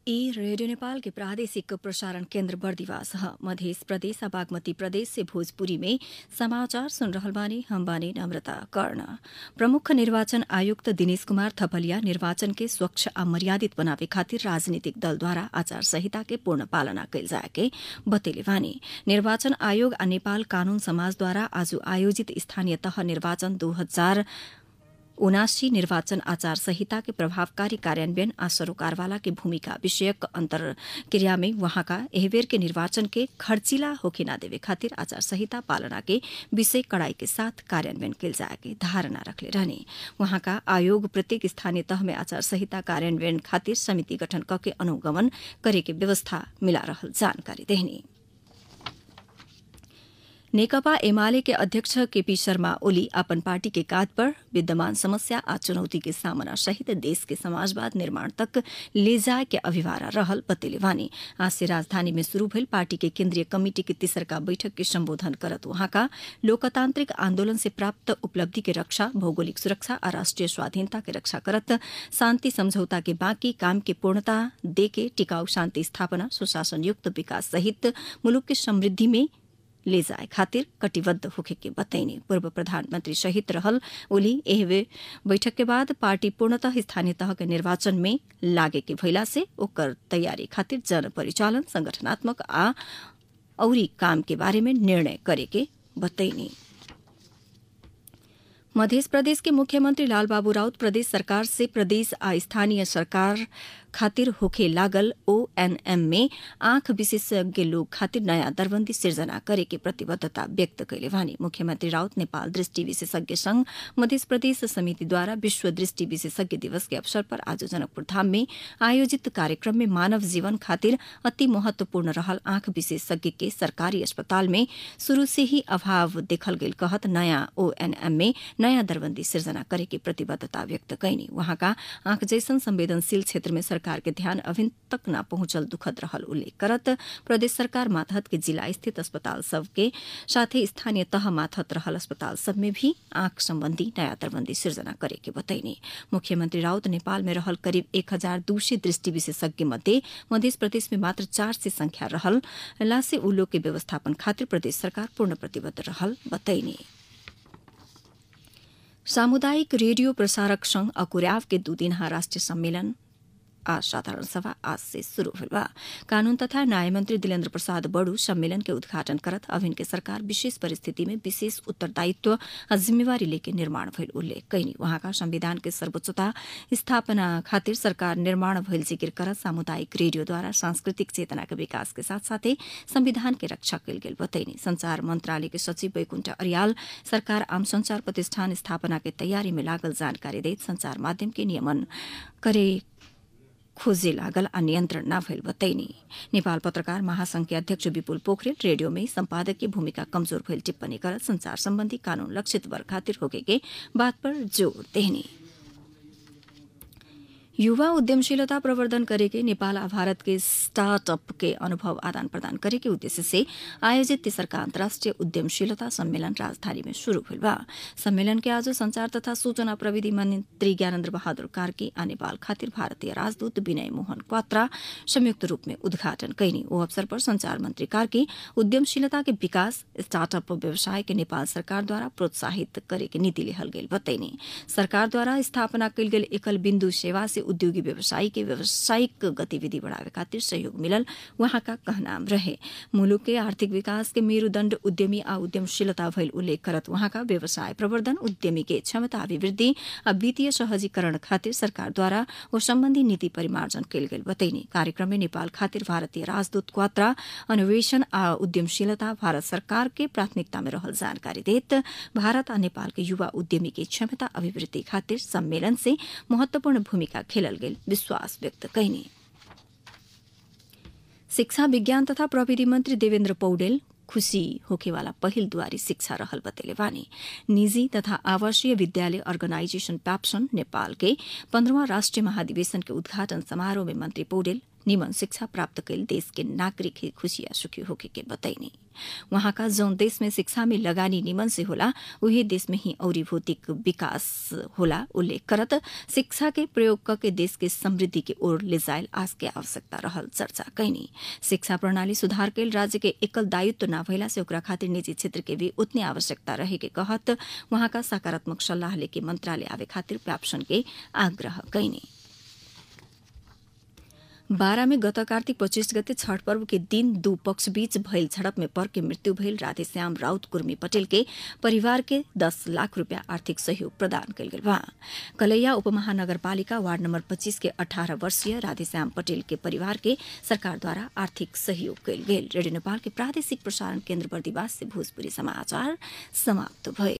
ई रेडियो नेपाल के प्रादेशिक प्रसारण केन्द्र बर्दिवास ह मध्य प्रदेश आ बागमती प्रदेश से भोजपुरी में समाचार सुन रहल बानी हम बानी नम्रता कर्ण प्रमुख निर्वाचन आयुक्त दिनेश कुमार थपलिया निर्वाचन के स्वच्छ आ मर्यादित बनावे खातिर राजनीतिक दलद्वारा आचार संहिता के पूर्ण पालना कैल जाए के बतेले बानी निर्वाचन आयोग आ नेपाल कानून समाजद्वारा आज आयोजित स्थानीय तह निर्वाचन दू हजार उनासी निर्वाचन आचार संहिता के प्रभावकारी कार्यान्वयन आ सरोकारवाला के भूमिका विषयक अंतर्क्रिया में वहाँका एहबेर के निर्वाचन के खर्चिला होखे ना देवे खातिर आचार संहिता पालना के विषय कड़ाई के साथ कार्यान्वयन कैल जाए के धारणा रखले रहने वहाँका आयोग प्रत्येक स्थानीय तह में आचार संहिता कार्यान्वयन खातिर समिति गठन करके अनुगमन करे के व्यवस्था मिला रहल जानकारी देहनी नेकपा एमाले के अध्यक्ष केपी शर्मा ओली अपन पार्टी के कात पर विद्यमान समस्या आ चुनौती के सामना सहित देश के समाजवाद निर्माण तक ले जाए के अभिवारा रहल बतेले वानी आज से राजधानी में शुरू भइल पार्टी के केन्द्रीय कमिटी के तेसरका बैठक के सम्बोधन करत वहाँका लोकतांत्रिक आन्दोलन से प्राप्त उपलब्धि के रक्षा भौगोलिक सुरक्षा आ राष्ट्रिय स्वाधीनता के रक्षा करत शान्ति समझौता के बाँकी काम के पूर्णता देके टिकाऊ शान्ति स्थापना सुशासन युक्त विकास सहित मुलुक के समृद्धि में ले जाए खातिर कटिबद्ध होखे के बतैनी पूर्व प्रधानमंत्री शहीद रहल ओली एह बैठक के बाद पार्टी पूर्णतः स्थानीय तह के निर्वाचन में लागे के भइला से ओकर तैयारी खातिर जन परिचालन संगठनात्मक आ औरी काम के बारे में निर्णय करे के बतैनी मध्य प्रदेश के मुख्यमंत्री लालबाबू राउत प्रदेश सरकार से प्रदेश आ स्थानीय सरकार खातिर होखे लागल ओएनएम में आंख विशेषज्ञ लोग खातिर नयाँ दरबंदी सिर्जना करे के प्रतिबद्धता व्यक्त कैले वानी मुख्यमंत्री राउत नेपाल दृष्टि विशेषज्ञ संघ मध्य प्रदेश समिति द्वारा विश्व दृष्टि विशेषज्ञ दिवस के अवसर पर आज जनकपुर धाम में आयोजित कार्यक्रम में मानव जीवन खातिर अति महत्वपूर्ण रहल आंख विशेषज्ञ के सरकारी अस्पताल में शुरू से ही अभाव देखल गेल कहत नयाँ ओएनएम में नयाँ दरबंदी सिर्जना करे के प्रतिबद्धता व्यक्त कैनी वहाँका आंख जैसन संवेदनशील क्षेत्र में सरकार के ध्यान अभी तक न पहुंचल दुखद रहल उल्लेख करत प्रदेश सरकार मातहत के जिला स्थित अस्पताल सब के साथै स्थानीय तह मातहत रहल अस्पताल सब में भी आंख सम्बन्धी नयाँ दरबन्दी सिर्जना करे के बतैनी मुख्यमंत्री राउत नेपाल में रहल करिब एक हजार दू सय दृष्टि विशेषज्ञ मध्ये मध्य प्रदेश में मात्र चार से संख्या रहल लासे उ लोग के व्यवस्थापन खातिर प्रदेश सरकार पूर्ण प्रतिबद्ध रहल बतैनी सामुदायिक रेडियो प्रसारक संघ अकुर्याव के दू दिनहा राष्ट्रिय सम्मेलन आज साधारण सभा आज से शुरू हुई बा कानून तथा न्याय मंत्री दिलेन्द्र प्रसाद बड़ू सम्मेलन के उद्घाटन करत अभिन के सरकार विशेष परिस्थिति में विशेष उत्तरदायित्व आ जिम्मेवारी लेके निर्माण भइल उल्लेख कैनी वहाँका संविधान के सर्वोच्चता स्थापना खातिर सरकार निर्माण भइल जिकिर करत सामुदायिक रेडियोद्वारा सांस्कृतिक चेतना के विकास के साथ साथै संविधान के रक्षा कयल गेल बतैनी संचार मंत्रालय के सचिव वैकुण्ठ अरियाल सरकार आम संचार प्रतिष्ठान स्थापना के तैयारी में लागल जानकारी दैत संचार माध्यम के नियमन करे खोजे लागल आ नियन्त्रण न भइल बतैनी नेपाल पत्रकार महासंघ के अध्यक्ष विपुल पोखरेल रेडियो में संपादक की भूमिका कमजोर भइल टिप्पणी करत संचार सम्बन्धी कानून लक्षित वर्ग खातिर होके के बात पर जोड़ देहनी युवा उद्यमशीलता प्रवर्धन करेके नेपाल आ भारत के स्टार्टअप के अनुभव आदान प्रदान करे के उद्देश्य से आयोजित तेसरका अन्तर्राष्ट्रिय उद्यमशीलता सम्मेलन राजधानी में शुरू हुई बा सम्मेलन के आज संचार तथा सूचना प्रविधि मंत्री ज्ञानेन्द्र बहादुर कार्की आ नेपाल खातिर भारतीय राजदूत विनय मोहन क्वात्रा संयुक्त रूप में उद्घाटन कैनी ओ अवसर पर संचार मंत्री कार्की उद्यमशीलता के विकास स्टार्टअप व्यवसाय के नेपाल सरकार द्वारा प्रोत्साहित करे के नीति लेहल गेल बतैनी सरकार द्वारा स्थापना कयल गेल एकल बिन्दु सेवा से उद्योगी व्यवसायी के व्यावसायिक गतिविधि बढ़ावे खातिर सहयोग मिलल वहाँका कहनाम रहे मुलुक के आर्थिक विकास के मेरुदण्ड उद्यमी आ उद्यमशीलता भइल उल्लेख करत वहाँका व्यवसाय प्रवर्धन उद्यमी के क्षमता अभिवृद्धि आ वित्तीय सहजीकरण खातिर सरकार द्वारा ओ सम्बन्धी नीति परिमार्जन कयल गेल बतैनी कार्यक्रम में नेपाल खातिर भारतीय राजदूत क्वात्रा अन्वेषण आ उद्यमशीलता भारत सरकार के प्राथमिकता में रहल जानकारी देत भारत आ नेपाल के युवा उद्यमी के क्षमता अभिवृद्धि खातिर सम्मेलन से महत्वपूर्ण भूमिका खेलल गेल विश्वास व्यक्त कैनी शिक्षा विज्ञान तथा प्रविधि मन्त्री देवेन्द्र पौडेल खुशी होखेवाला पहिल द्वारी शिक्षा रहल बतेले वानी निजी तथा आवासीय विद्यालय अर्गनाइजेशन प्याप्सन नेपाल के पन्ध्रवा राष्ट्रिय महाधिवेशन के उद्घाटन समारोह में मंत्री पौडेल निमन शिक्षा प्राप्त कैल देश के नागरिक ही खुशिया सुखी होके के बतैनी वहाँका जौन देश में शिक्षा में लगानी निमन से होला उहे देश में ही औरी भौतिक विकास होला उल्लेख करत शिक्षा के प्रयोग करके देश के समृद्धि के ओर ले जायल आज के आवश्यकता रहल चर्चा कैनी शिक्षा प्रणाली सुधार कैल राज्य के एकल दायित्व न भइला से ओकरा खातिर निजी क्षेत्र के भी उतने आवश्यकता रहे के कहत वहाँका सकारात्मक सल्लाह लेके मंत्रालय आवे खातिर व्यापसन के आग्रह कैनी बारा में गत कार्तिक पच्चीस गते छठ पर्व के दिन दू पक्ष बीच भइल झड़प में पर के मृत्यु भइल राधेश्याम राउत कुर्मी पटेल के परिवार के दस लाख रूपियाँ आर्थिक सहयोग प्रदान कयल गेल बा कलैया उपमहानगरपालिका वार्ड नम्बर पच्चीस के अठारह वर्षीय राधेश्याम पटेल के परिवार के सरकारद्वारा आर्थिक सहयोग कयल गेल रेडियो नेपाल के प्रादेशिक प्रसारण केन्द्र बर्दिवास से भोजपुरी समाचार समाप्त भए